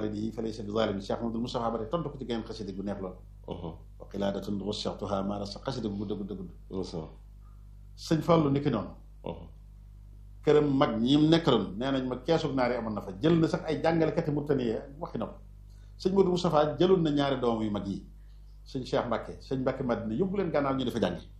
waalidihi fa laysa bi zalimin Cheikh Mamadou Moustapha ba tey tontu ko ci geneen xasida gu neex lool wa qilaadatun wasatuha maara sa xasida gu gudd gudd gudd sëñ Fallu ni ki noonu këram mag ñi mu nekkaloon nee nañ ma keesug naar yi amoon na fa jël na sax ay jàngalekati murtaniye waxi na ko sëñ Modou Moustapha jëloon na ñaari doom yu mag yi sëñ Cheikh Mbacke sëñ Mbacke Madina yóbbu leen gànnaaw ñu dafa jàngi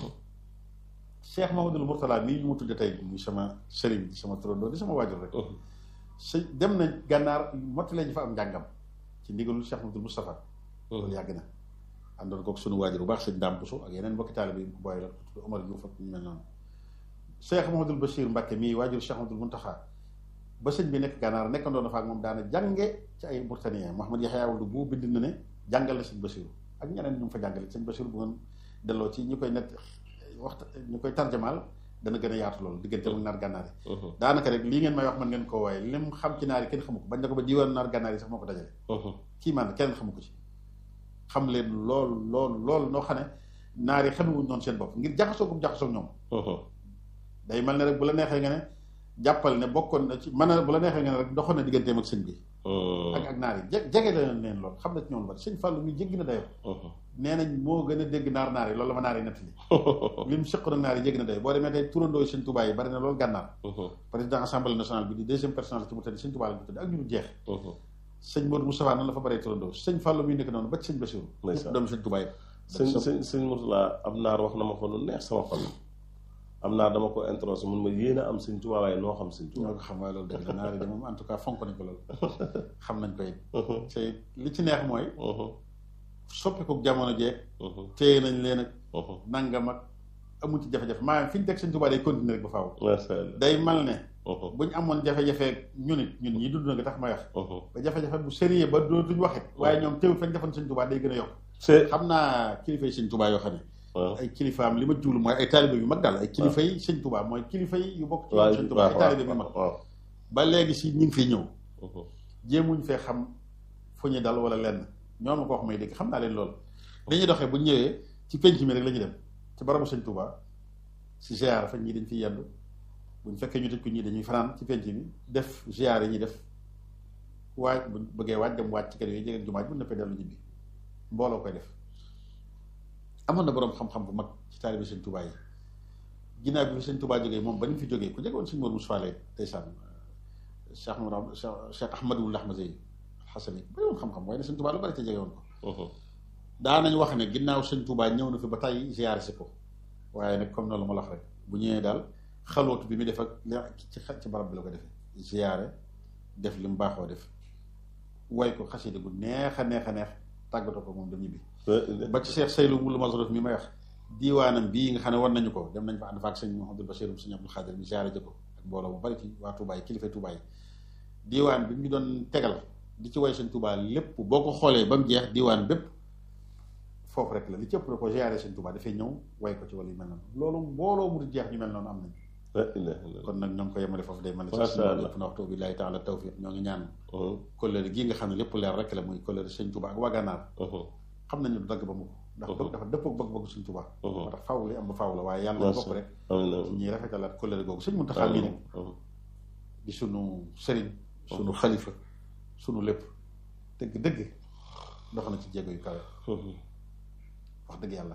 Cheikh Mamadou Mourtala mii ñu mu tudde tey muy sama sëriñ di sama turandoo di sama waajur rek sëñ dem na gànnaar mottale ñu fa am njàngam ci ndigalul Cheikh Mamadou Moustapha loolu yàgg na àndoon kook sunu waajur bu baax sëñ Dame Bousso ak yeneen mbokki taalibe yi booy la tudd Omar Diouf ak ñu mel noonu Cheikh Mamadou Bachir Mbacke mii waajur Cheikh Mamadou Mountakha ba sëñ bi nekk gànnaar nekkandoon na fa ak moom daana jànge ci ay Mauritaniens Mouhamed Yaxya Wuld bu bind na ne jàngal na sëñ Bachir ak ñeneen ñu mu fa jàngale sëñ Bachir bu ngeen delloo ci ñu koy net waxta ñu koy tarjamaal dana gën a yaatu loolu diggante mu naar gànnaar yi daanaka rek lii ngeen may wax man ngeen koo waaye lim xam ci naar yi kenn xamu ko bañ na ko ba diwaan naar gànnaar yi sax moo ko dajale kii man kenn xamu ko ci xam leen lool lool lool noo xam ne naar yi xamewuñ noonu seen bopp ngir jaxasoo gum jaxasoo ñoom day mel ne rek bu la neexee nga ne jàppal ne bokkoon na ci mën a bu la neexee nga ne rek doxoon na digganteem ak sëñ bi ak ak naar yi je jege la leen lool xam na ci ñoom ba sëñ Fallou mi jéggi na dayoo nee nañ moo gën a dégg naar naar yi loolu la ma naar yi nettali li mu sëq nag naar yi jéggi na dayoo boo demee tey turandoo sëñ Touba yi bari na loolu gànnaar président assemblée nationale bi di deuxième personnalité ci mu tëdd sëñ Touba la ñu tëdd ak ñu du jeex sëñ Modou Moustapha noonu la fa bëree turandoo sëñ Fallou mi nekk noonu ba ci sëñ Bassirou ñëpp doomu sëñ Touba yi sëñ sëñ sëñ Mourtala am naar wax na ma ko lu neex sama xol am naa dama ko introsé mun ma yéen a am sëñ Tuubaa waaye noo xam sëñ Tuubaa ñoo ko xam waaye loolu dëgg la naar yi de moom en tout cas fonk nañ ko loolu xam nañ ko it te li ci neex mooy soppiku jamono jeeg téye nañ leen ak nangam ak amul ci jafe-jafe maanaam fi ñu teg sëñ Tuubaa day continuer rek ba faaw day mal ne bu ñu amoon jafe-jafe ñun it ñun ñi dund na nga tax may wax ba jafe-jafe bu sérieux ba dootuñ waxit waaye ñoom teewul fañ defoon sëñ Tuubaa day gën a yokk xam naa kilifa yi sëñ Tuubaa yoo xam ne ay kilifaam li ma jublu mooy ay taalibe yu mag daal ay kilifa yi sëñ Tuubaa mooy kilifa yi yu bokk ci sëñ Tuubaa ay taalibe yu mag ba léegi si ñu ngi fiy ñëw jéemuñ fee xam fu ñu dal wala lenn ñoom ko wax may dégg xam naa leen loolu li ñuy doxee bu ñu ñëwee ci penc mi rek la ñuy dem ci barabu sëñ Tuubaa si ziar fa ñii dañ fiy yendu buñ fekkee ñu tëj ko ñii dañuy fanaan ci penc mi def ziar yi ñuy def waaj bu bëggee waaj dem waaj ci kër yooyu jege jumaaj bu nëppee dellu ñibbi mbooloo koy def amoon na boroom xam-xam bu mag ci taalibe sëñ Touba yi ginnaaw bi fi sëñ Touba jógee moom ba ni mu fi jógee ku jegoon sëñ Mor Moussa Lay ndeysaan Cheikh Mourad Cheikh Ahmadul Ahmadi Xasan yi bari woon xam-xam waaye ne sëñ Touba lu bari te jege woon ko daa nañ wax ne ginnaaw sëñ Touba ñëw na fi ba tey ziyaare si ko waaye nag comme noonu ma la wax rek bu ñëwee daal xalootu bi mu def ak ci ci barab bi la ko defee ziyaare def li mu baaxoo def way ko xasida gu neex a neex a neex tàggatoo ko moom dem ñibbi ba ci Cheikh Seydou Moulou Mazrouf mi may wax diiwaanam bii nga xam ne war nañu ko dem nañ fa ànd fa ak sëñ Mouhamadou Bachir sëñ Abdou Khadir mi ziare jëko ak mbooloo bu bari ci waa Touba yi kilifa Touba yi diiwaan bi ñu doon tegal di ci way sëñ Touba lépp boo ko xoolee ba mu jeex diiwaan bépp foofu rek la li ci ëpp da ko ziare sëñ Touba dafay ñëw way ko ci wala yu mel noonu loolu mbooloo mu di jeex ñu mel noonu am nañ kon nag ñoo ngi ko yemale foofu day mel ne sax lépp na waxtu billahi taala tawfiq ñoo ngi ñaan kóllëre gii nga xam ne lépp leer rek la muy kóllëre sëñ Touba ak waa Gànnaar xam nañu du dagg ba mu ko ndax bëgg dafa dëppoo bëgg-bëgg sëñ Touba moo tax faaw li am ba faaw la waaye yàlla bokk rek ci ñuy rafetalaat kóllëre googu sëñ Muntaxa mii nag di sunu sëriñ sunu xalifa sunu lépp dëgg dëgg dox na ci jéego yu kawe wax dëgg yàlla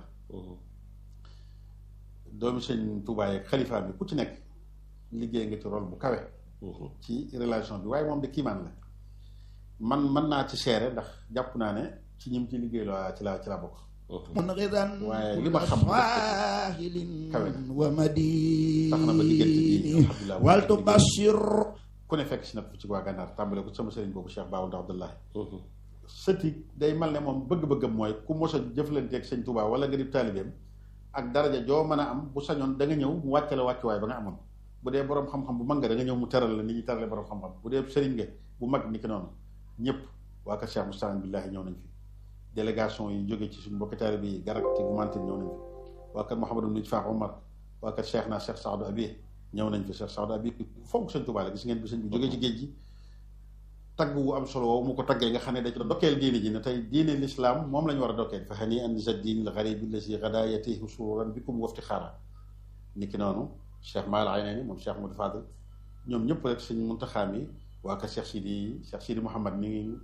doomi sëñ Touba yeeg xalifa bi ku ci nekk liggéey nga ci rôle bu kawe ci relation bi waaye moom de kiimaan la man mën naa ci seere ndax jàpp naa ne ci ñim ci liggéey la ci la ci la bokk waaye li ma xam kawe wa madini tax na ba diggante bi alhamdulilah wal tubashir ku ne fekk si nag ci waa gànnaar tàmbale ko sama sëriñ boobu Cheikh Baawul Abdullahi sëti day mal ne moom bëgg-bëggam mooy ku mos a jëflanteeg sëñ Touba wala nga di taalibeem ak daraja joo mën a am bu sañoon da nga ñëw mu wàcce la wàccuwaay ba nga amoon bu dee borom xam-xam bu mag nga da nga ñëw mu teral la ni ñuy terale borom xam-xam bu dee sëriñ nga bu mag ni ki noonu ñëpp waa kër Cheikh Moustapha billahi ñëw nañ fi délégation yi jóge ci suñu mbokki taalibe yi garak ci gumantin ñëw nañ fi waa kër Mouhamadou Nit Faax Omar waa kër Cheikh naa Cheikh Saadou Abi ñëw nañ fi Cheikh Saadou Abi fonk sëñ Touba la gis ngeen bi sëñ bi jógee ci géej gi tagg wu am solo woowu mu ko taggee nga xam ne da ci dokkeel diine ji ne tey diine l'islam moom la ñu war a dokkeel fa xani an zaddin al gharib allazi gada yatihi sururan bikum wafti xaara ni ki noonu Cheikh Maal Aynani moom Cheikh Modou Fadel ñoom ñëpp rek sëñ Muntaxa mi waa kër Cheikh Sidi Cheikh Sidi Mouhamad mi ngi